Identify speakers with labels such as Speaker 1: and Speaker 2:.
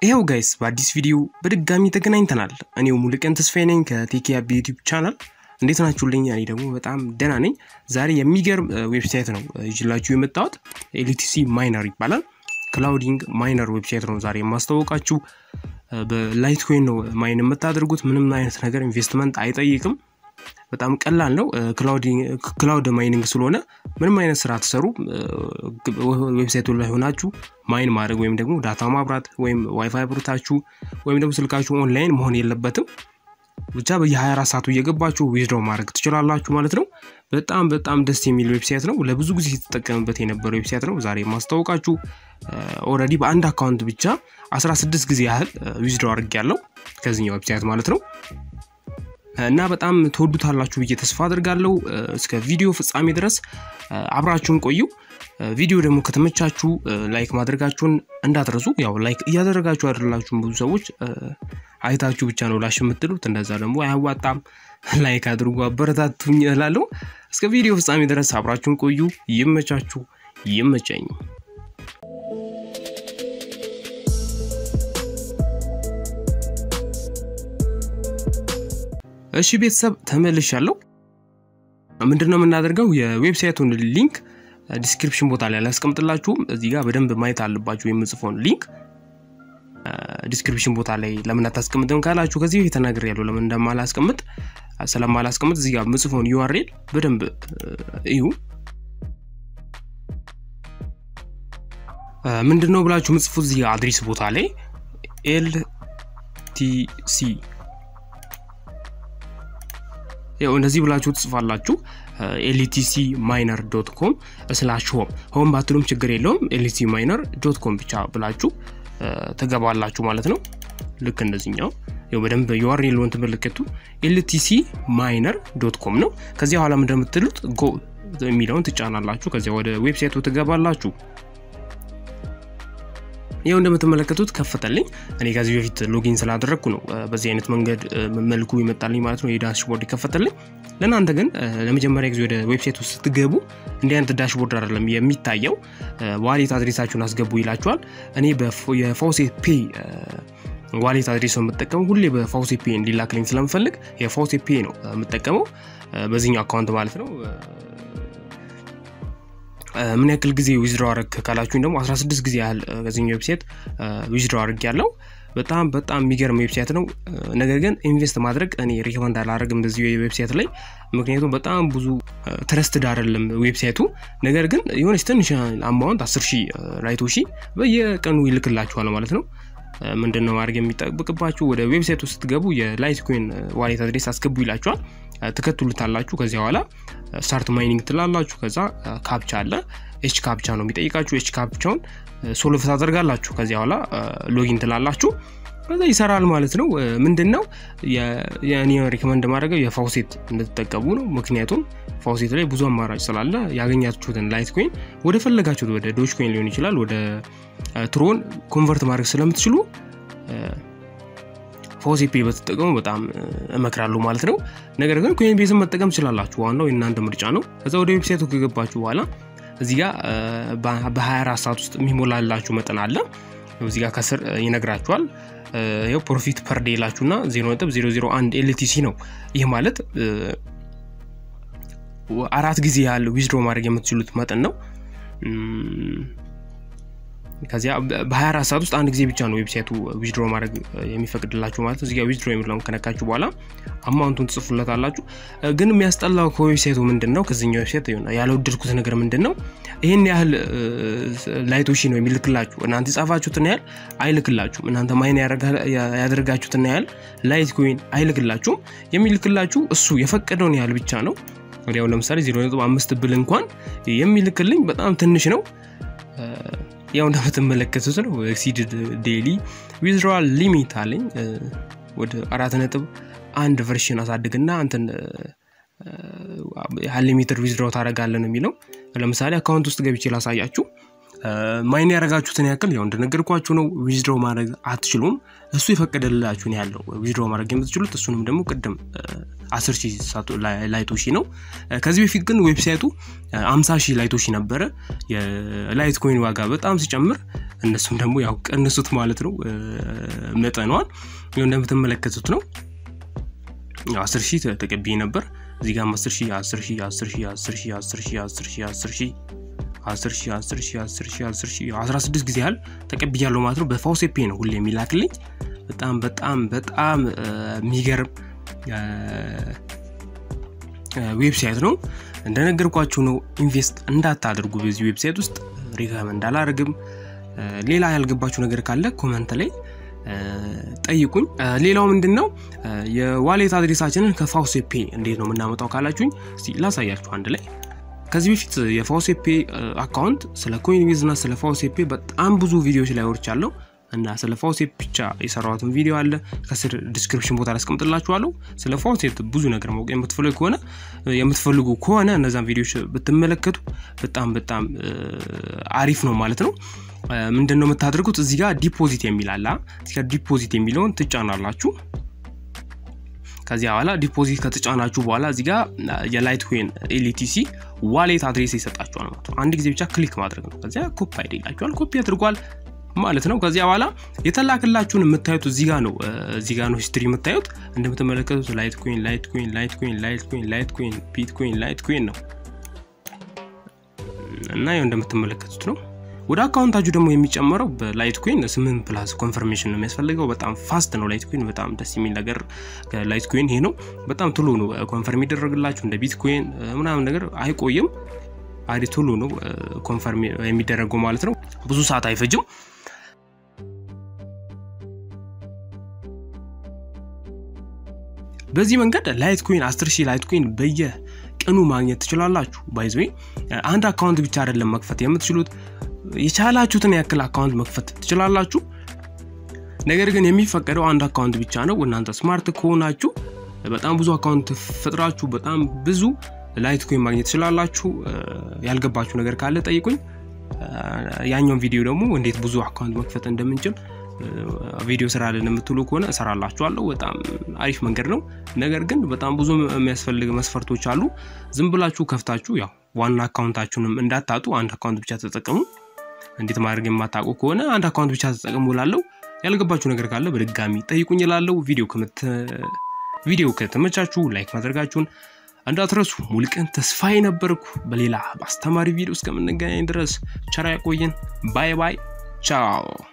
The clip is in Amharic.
Speaker 1: ይኸው ጋይስ በአዲስ ቪዲዮ በድጋሚ ተገናኝተናል። እኔው ሙሉቀን ተስፋዬ ነኝ ከቴኪያ ዩቲዩብ ቻናል። እንዴት ናችሁልኝ? እኔ ደግሞ በጣም ደህና ነኝ። ዛሬ የሚገርም ዌብሳይት ነው ይዤላችሁ የመጣሁት። ኤልቲሲ ማይነር ይባላል። ክላውዲንግ ማይነር ዌብሳይት ነው ዛሬ የማስታወቃችሁ። በላይት ኮይን ነው ማይን የምታደርጉት። ምንም አይነት ነገር ኢንቨስትመንት አይጠይቅም። በጣም ቀላል ነው። ክላውድ ማይኒንግ ስለሆነ ምንም አይነት ስራ ትሰሩ ዌብሳይቱ ላይ ሆናችሁ ማይን ማድረግ ወይም ደግሞ ዳታ ማብራት ወይም ዋይፋይ ብርታችሁ ወይም ደግሞ ስልካችሁ ኦንላይን መሆን የለበትም። ብቻ በየ24 ሰዓቱ እየገባችሁ ዊዝድሮው ማድረግ ትችላላችሁ ማለት ነው። በጣም በጣም ደስ የሚል ዌብሳይት ነው። ለብዙ ጊዜ የተጠቀምበት የነበረ ዌብሳይት ነው። ዛሬ ማስታወቃችሁ ኦልሬዲ በአንድ አካውንት ብቻ 16 ጊዜ ያህል ዊዝድሮው አድርግ ያለው ከዚህኛው ዌብሳይት ማለት ነው። እና በጣም ትወዱታላችሁ ብዬ ተስፋ አድርጋለሁ። እስከ ቪዲዮ ፍጻሜ ድረስ አብራችሁን ቆዩ። ቪዲዮ ደግሞ ከተመቻችሁ ላይክ ማድረጋችሁን እንዳትረሱ። ያው ላይክ እያደረጋችሁ አይደላችሁም። ብዙ ሰዎች አይታችሁ ብቻ ነው ላሽ የምትሉት። እንደዛ ደግሞ አያዋጣም። ላይክ አድርጉ፣ አበረታቱኝ እላለሁ። እስከ ቪዲዮ ፍጻሜ ድረስ አብራችሁን ቆዩ። ይመቻችሁ፣ ይመቸኝ። እሺ ቤተሰብ ተመልሻለሁ። ምንድን ነው የምናደርገው? የዌብሳይቱን ሊንክ ዲስክሪፕሽን ቦታ ላይ አላስቀምጥላችሁም። እዚህ ጋር በደንብ ማየት አለባችሁ። የምጽፈውን ሊንክ ዲስክሪፕሽን ቦታ ላይ ለምን አታስቀምጥም ካላችሁ ከዚህ በፊት ተናግሬያለሁ። ለምን እንደማላስቀምጥ ስለማላስቀምጥ እዚህ ጋር የምጽፈውን ዩአርኤል በደንብ እዩ። ምንድን ነው ብላችሁ የምጽፉት እዚህ አድሬስ ቦታ ላይ ኤልቲሲ ያው እንደዚህ ብላችሁ ትጽፋላችሁ። ኤልቲሲ ማይነር ዶት ኮም ስላሽ ሆም ሆም ባትሉም ችግር የለውም። ኤልቲሲ ማይነር ዶት ኮም ብቻ ብላችሁ ትገባላችሁ ማለት ነው። ልክ እንደዚህኛው ያው በደንብ ዩአርኤልን ትመለከቱ። ኤልቲሲ ማይነር ዶት ኮም ነው። ከዚያ በኋላ እንደምትሉት ጎ የሚለውን ትጫናላችሁ። ከዚያ ወደ ዌብሳይቱ ትገባላችሁ። ይኸው እንደምትመለከቱት ከፈተልኝ። እኔ ከዚህ በፊት ሎጊን ስላደረግኩ ነው በዚህ አይነት መንገድ መልኩ ይመጣልኝ ማለት ነው። የዳሽቦርድ ይከፈተልኝ። ለእናንተ ግን ለመጀመሪያ ጊዜ ወደ ዌብሳይት ውስጥ ስትገቡ እንዲህ አይነት ዳሽቦርድ አይደለም የሚታየው። ዋሌት አድሬሳችሁን አስገቡ ይላችኋል። እኔ የፋውሴት ፔ ዋሌት አድሬስ ነው የምጠቀመው። ሁሌ በፋውሴት ፔ እንዲላክልኝ ስለምፈልግ የፋውሴት ፔ ነው የምጠቀመው በዚህኛው አካውንት ማለት ነው። ምን ያክል ጊዜ ዊዝድሮ አረግ ካላችሁኝ ደግሞ 16 ጊዜ ያህል ከዚህኛው ዌብሳይት ዊዝድሮ አድርግ ያለው በጣም በጣም የሚገርም ዌብሳይት ነው። ነገር ግን ኢንቨስት ማድረግ እኔ ሪኮመንድ አላደርግም በዚህ ዌብሳይት ላይ ምክንያቱም በጣም ብዙ ትረስትድ አይደለም ዌብሳይቱ። ነገር ግን የሆነች ትንሽ አማውንት 10 ሺህ ራይቶ ሺ በየቀኑ ይልክላችኋል ማለት ነው። ምንድን ነው ማድረግ የሚጠብቅባችሁ? ወደ ዌብሳይቱ ስትገቡ የላይት ኮይን ዋሌት አድሬስ አስገቡ ይላችኋል። ትከትሉታላችሁ። ከዚያ በኋላ ስታርት ማይኒንግ ትላላችሁ። ከዛ ካፕቻ አለ። ኤች ካፕቻ ነው የሚጠይቃችሁ። ኤች ካፕቻውን ሶልቭ ታደርጋላችሁ። ከዚያ በኋላ ሎጊን ትላላችሁ። ከዛ ይሰራል ማለት ነው። ምንድን ነው የኔ ሪኮመንድ ማድረገው የፋውሴት እንድትጠቀሙ ነው። ምክንያቱም ፋውሴት ላይ ብዙ አማራጭ ስላለ ያገኛችሁትን ላይት ኮይን ወደ ፈለጋችሁት ወደ ዶጅ ኮይን ሊሆን ይችላል ወደ ትሮን ኮንቨርት ማድረግ ስለምትችሉ ፋውሴት ፔ በተጠቀሙ በጣም እመክራለሁ ማለት ነው። ነገር ግን ኮይን ቤዝን መጠቀም ትችላላችሁ። ዋናው የእናንተ ምርጫ ነው። ከዛ ወደ ዌብሳይቱ ከገባችሁ በኋላ እዚህ ጋር በ24 ሰዓት ውስጥ የሚሞላላችሁ መጠን አለ። እዚህ ጋር ከስር ይነግራችኋል። ይኸው ፕሮፊት ፐር ዴይ ላችሁና 0.001 ኤልቲሲ ነው። ይህ ማለት አራት ጊዜ ያህል ዊዝድሮ ማድረግ የምትችሉት መጠን ነው። ከዚያ በ24 ሰዓት ውስጥ አንድ ጊዜ ብቻ ነው ዌብሳይቱ ዊዝድሮ ማድረግ የሚፈቅድላችሁ ማለት ነው። እዚጋ ዊዝድሮ የሚለውን ከነካችሁ በኋላ አማውንቱን ትጽፉለታላችሁ። ግን የሚያስጠላው ከዌብሳይቱ ምንድን ነው? ከዚኛው ዌብሳይት ያልወደድኩት ነገር ምንድን ነው? ይህን ያህል ላይቶሺ ነው የሚልክላችሁ። እናንተ የጻፋችሁትን ያህል አይልክላችሁም። እናንተ ማይን ያደረጋችሁትን ያህል ላይት ኮይን አይልክላችሁም። የሚልክላችሁ እሱ የፈቀደውን ያህል ብቻ ነው። ወዲያው ለምሳሌ 0.5 ብል እንኳን የሚልክልኝ በጣም ትንሽ ነው። ያው እንደምትመለከቱት ነው። ኤክሲድድ ዴይሊ ዊዝድሮዋል ሊሚት አለኝ ወደ አራት ነጥብ አንድ ቨርሽን አሳድግና አንተን ሊሚትድ ዊዝድሮ ታደርጋለህ ነው የሚለው። ለምሳሌ አካውንት ውስጥ ገብቼ ላሳያችሁ። ማይን ያደረጋችሁትን ያክል ያው እንደነገርኳችሁ ነው። ዊዝድሮ ማድረግ አትችሉም። እሱ የፈቀደላችሁን ያለው ዊዝድሮ ማድረግ የምትችሉት እሱንም ደግሞ ቅድም አስር ሺህ ላይቶሺ ነው። ከዚህ በፊት ግን ዌብሳይቱ አምሳ ሺህ ላይቶሺ ነበረ። የላይት ኮይን ዋጋ በጣም ሲጨምር እነሱም ደግሞ ያው ቀንሱት ማለት ነው መጠኗን እንደምትመለከቱት ነው። አስር ሺህ ተቀብዬ ነበር። እዚህ ጋር አስር ሺህ አስር ሺህ አስር ሺህ አስር ሺህ አስር ሺህ አስር ሺህ አስር ሺህ አስር ሺህ አስር ሺህ አስር ሺህ አስር ሺህ አስራ ስድስት ጊዜ ያህል ተቀብያለሁ ማለት ነው። በፋውሴፔ ነው ሁሌ የሚላክልኝ። በጣም በጣም በጣም የሚገርም ዌብሳይት ነው። እንደነገርኳችሁ ነው። ኢንቨስት እንዳታደርጉ በዚህ ዌብሳይት ውስጥ ሪከመንድ አላደርግም። ሌላ ያልገባችሁ ነገር ካለ ኮመንት ላይ ጠይቁኝ። ሌላው ምንድን ነው የዋሌት አድሬሳችንን ከፋውሴፔ እንዴት ነው የምናመጣው ካላችሁኝ እስቲ ላሳያችሁ አንድ ላይ ከዚህ በፊት የፋውሴፔ አካውንት ስለ ኮይን ዊዝ እና ስለ ፋውሴፔ በጣም ብዙ ቪዲዮዎች ላይ ወርቻለሁ እና ስለ ፋውሴፕ ብቻ የሰራሁትን ቪዲዮ አለ ከስር ዲስክሪፕሽን ቦታ ላስቀምጥላችኋለሁ። ስለ ፋውሴፕ ብዙ ነገር ማወቅ የምትፈልጉ ከሆነ የምትፈልጉ ከሆነ እነዛን ቪዲዮዎች ብትመለከቱ በጣም በጣም አሪፍ ነው ማለት ነው። ምንድን ነው የምታደርጉት? እዚህ ጋር ዲፖዚት የሚል አለ። እዚህ ጋር ዲፖዚት የሚለውን ትጫናላችሁ። ከዚያ በኋላ ዲፖዚት ከተጫናችሁ በኋላ እዚህ ጋር የላይት ኮይን ኤልቲሲ ዋሌት አድሬስ ይሰጣችኋል ማለት ነው። አንድ ጊዜ ብቻ ክሊክ ማድረግ ነው። ከዚያ ኮፒ አይዲ ይላችኋል። ኮፒ አድርጓል ማለት ነው። ከዚያ በኋላ የተላክላችሁን የምታዩት እዚህ ጋር ነው። እዚህ ጋር ነው ሂስትሪ የምታዩት። እንደምትመለከቱት ላይት ኮይን ላይት ኮይን ላይት ኮይን ላይት ኮይን ላይት ኮይን ቢት ኮይን ላይት ኮይን ነው እና ያው እንደምትመለከቱት ነው። ወደ አካውንታችሁ ደግሞ የሚጨመረው በላይት ኮይን ስምንት ፕላስ ኮንፈርሜሽን ነው የሚያስፈልገው። በጣም ፋስት ነው ላይት ኮይን። በጣም ደስ የሚል ነገር ላይት ኮይን ይሄ ነው። በጣም ቶሎ ነው ኮንፈርም ይደረግላችሁ። እንደ ቢትኮይን ምናምን ነገር አይቆይም። አዲ ቶሎ ነው ኮንፈርም የሚደረገው ማለት ነው። ብዙ ሰዓት አይፈጅም። በዚህ መንገድ ላይት ኮይን 10 ሺህ ላይት ኮይን በየቀኑ ማግኘት ትችላላችሁ። ባይዘ አንድ አካውንት ብቻ አይደለም መክፈት የምትችሉት የቻላችሁትን ያክል አካውንት መክፈት ትችላላችሁ። ነገር ግን የሚፈቀደው አንድ አካውንት ብቻ ነው። እናንተ ስማርት ከሆናችሁ በጣም ብዙ አካውንት ፈጥራችሁ በጣም ብዙ ላይት ኮይን ማግኘት ትችላላችሁ። ያልገባችሁ ነገር ካለ ጠይቁኝ። ያኛውን ቪዲዮ ደግሞ እንዴት ብዙ አካውንት መክፈት እንደምንችል ቪዲዮ ስራልን የምትሉ ከሆነ እሰራላችኋለሁ። በጣም አሪፍ መንገድ ነው። ነገር ግን በጣም ብዙ የሚያስፈልግ መስፈርቶች አሉ። ዝም ብላችሁ ከፍታችሁ ያው ዋና አካውንታችሁንም እንዳታጡ አንድ አካውንት ብቻ ተጠቀሙ። እንዴት ማድረግ የማታውቁ ከሆነ አንድ አካውንት ብቻ ተጠቀሙ ላለው ያልገባችሁ ነገር ካለ በድጋሚ ጠይቁኝ ላለው ቪዲዮ ከተመቻችሁ ላይክ ማድረጋችሁን እንዳትረሱ። ሙሉቀን ተስፋዬ ነበርኩ። በሌላ በአስተማሪ ቪዲዮ እስከምንገናኝ ድረስ ቸር ያቆየን። ባይ ባይ፣ ቻው